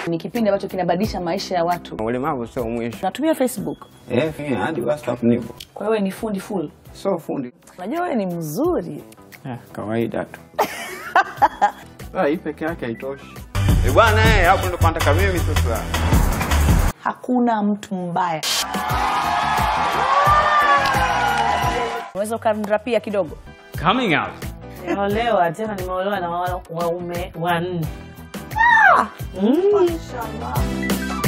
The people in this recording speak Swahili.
Ni kipindi ambacho kinabadilisha maisha ya watu. Ulemavu sio mwisho. Natumia Facebook. Eh, eh, hadi WhatsApp nipo. Kwa hiyo wewe ni fundi full. Sio fundi. Unajua wewe ni mzuri. Eh, kawaida tu. Ah, hii peke yake haitoshi. Eh, bwana eh, hapo ndo nataka mimi sasa. Hakuna mtu mbaya. Unaweza ukanrapia kidogo? Coming out. Nimeolewa tena, nimeolewa na wa- waume wanne. Mm.